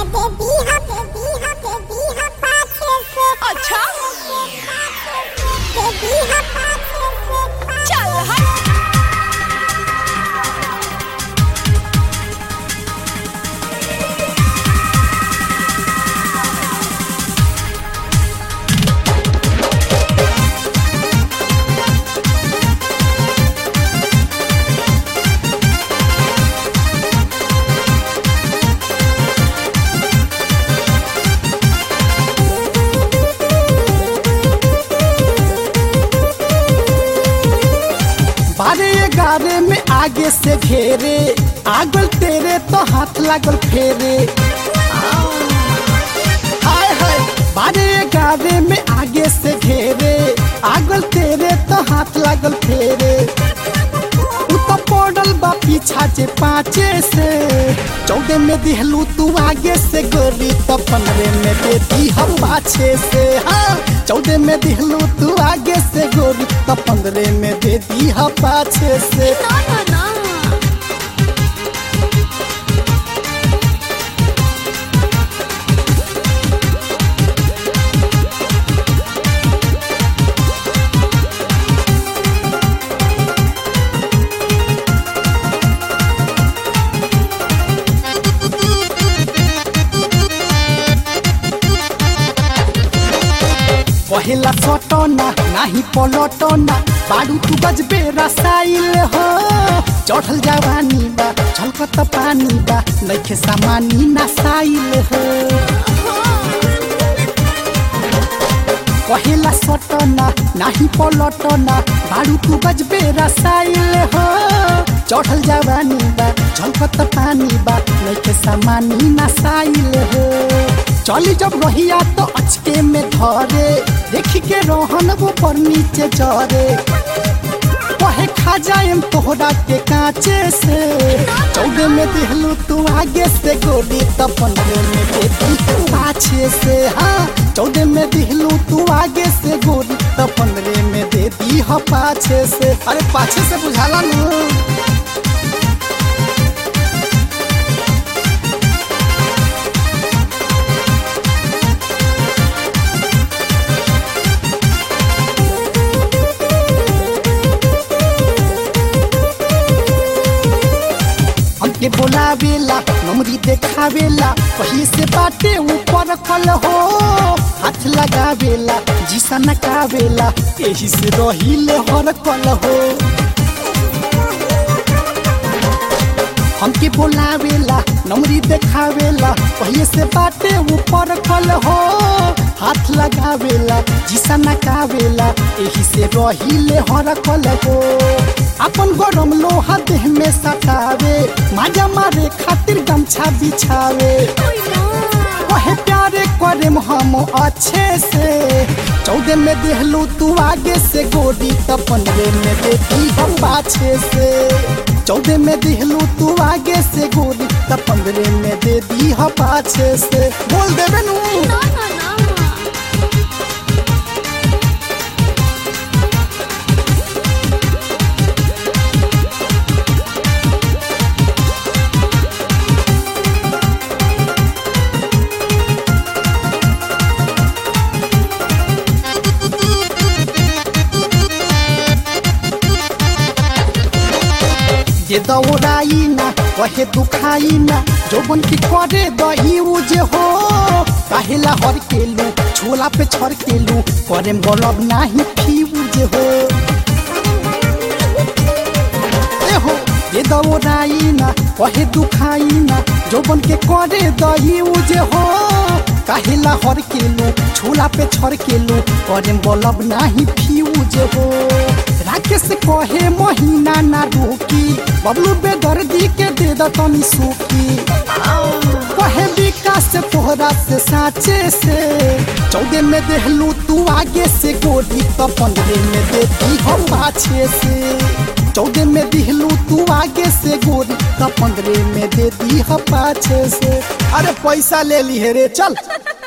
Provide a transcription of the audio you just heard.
अच्छा चल हट बारे गारे में आगे से घेरे आगल तेरे तो हाथ लागल फेरे हाय हाय बारे गारे में आगे से घेरे आगल तेरे तो हाथ लागल फेरे उ तो पड़ल बा पीछा जे पाँचे से चौदह में दिहलू तू आगे से गोरी तो पंद्रह में देती हम पाछे से हाँ चौदह में दिहलू तू आगे से गोरी तो पंद्रह में देती हम पाछे से ना ना ना पहला सटना नाही पलटना बाडू तू गजबे रसाइल हो चढ़ल जवानी बा छलकत पानी बा नइखे सामानी नसाइल हो पहला सटना नाही पलटना बाडू तू गजबे रसाइल हो चढ़ल जवानी बा झलकत पानी बा नइखे सामानी नसाइल हो चली जब रहिया तो अचके में धरे देखी के रोहन वो पर नीचे चरे कहे खा जाएम तोहरा के कांचे से चौदह में दिहलू तू आगे से गोली तो पंद्रह में देती तू पाछे से हाँ चौदह में दिहलू तू आगे से गोली तो पंद्रह में देती ह पाछे से अरे पाछे से बुझाला नू हमके बोलावेला नमरी देखावेला कहीं से बाटे ऊपर कल हो हाथ लगावेला जीसा नकावेला यही से रहिले हर कल हो हमके बोलावेला नमरी देखावेला कहीं से बाटे ऊपर कल हो हाथ लगावेला जीसा नकावेला यही से रहिले हर कल हो अपन गरम लोहा देह में सटावे माजा मारे खातिर गमछा बिछावे कहे प्यारे करे हम अच्छे से चौदह में देहलू तू आगे से गोरी तो पंद्रह में देती हम पाछे से चौदह में दिहलू तू आगे से गोरी तो पंद्रह में दे दी हम पाछे से बोल देवे नू ना ना ना ये दौड़ाई ना कहे दुखाई ना जोबन की करे दही जे हो काहेला हर केलू छोला पे छर केलू करे बोलब नाही फ्यूज हो ए हो ये दौड़ाई ना कहे दुखाई ना जोबन के करे दही जे हो काहेला हर केलू छोला पे छर केलू करे बोलब नाही फ्यूज हो राकेश कहे महीना ना रुकी बबलू बेदर्दी के दे द तनी सूखी कहे विकास से तोहरा से साचे से चौदह में देहलू तू आगे से गोली तो पंद्रह में देती हम पाछे से चौदह में दिहलू तू आगे से गोली तो पंद्रह में दे दी हम पाछे से अरे पैसा ले ली है रे चल